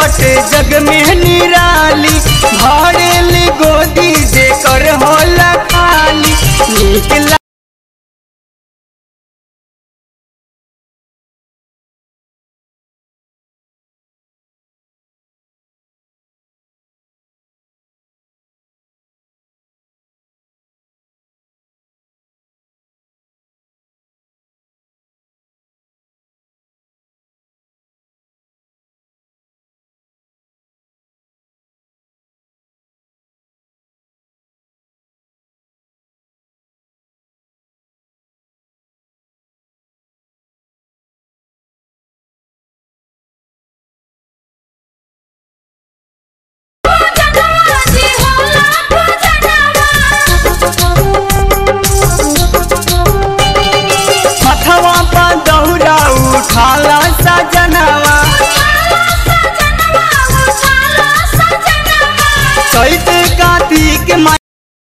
बटे जग में निराली भरेली गोदी जेकर होला खाली नीक ला- मथवा पर दौरा उठाला सजनवा चैत कार्तिक मा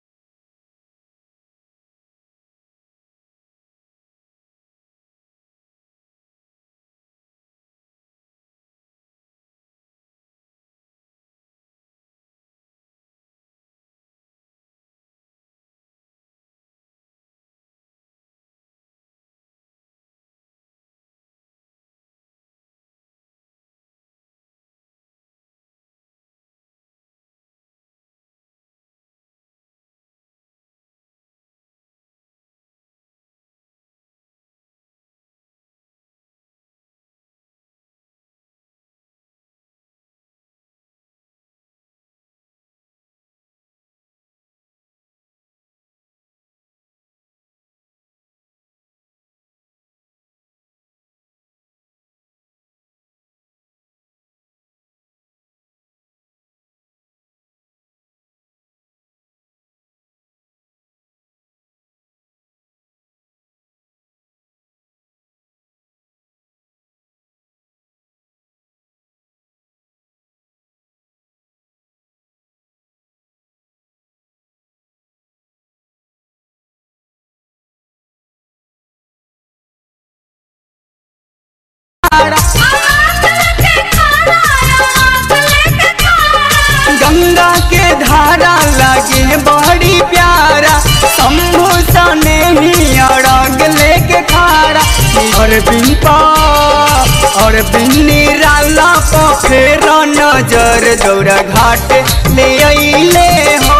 गंगा के धारा लगे बड़ी प्यारा शंभु सने ही अड़ग लेके खारा और बिंपा और बिन्नी राला पखेर नजर दौरा घाट ले अइले हो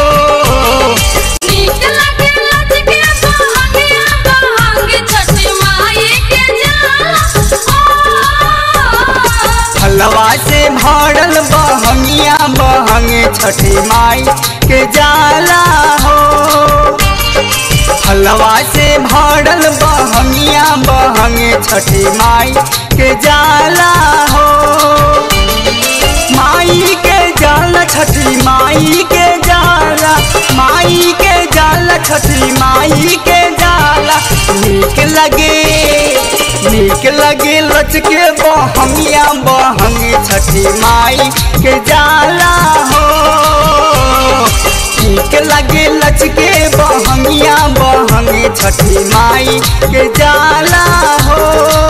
फलवा से भरल बहंगिया बहंग छठी माई के जाला हो फलवा से भरल बहंगिया बहंग छठी माई के जाला हो माई के जाला छठी माई के जाला माई के जाला छठी माई के जाला नीक लगे नीक लगे लचके बहंगिया बहंग छठी माई के जाला हो नीक लगे लचके बहंगिया बहंग छठी माई के जाला हो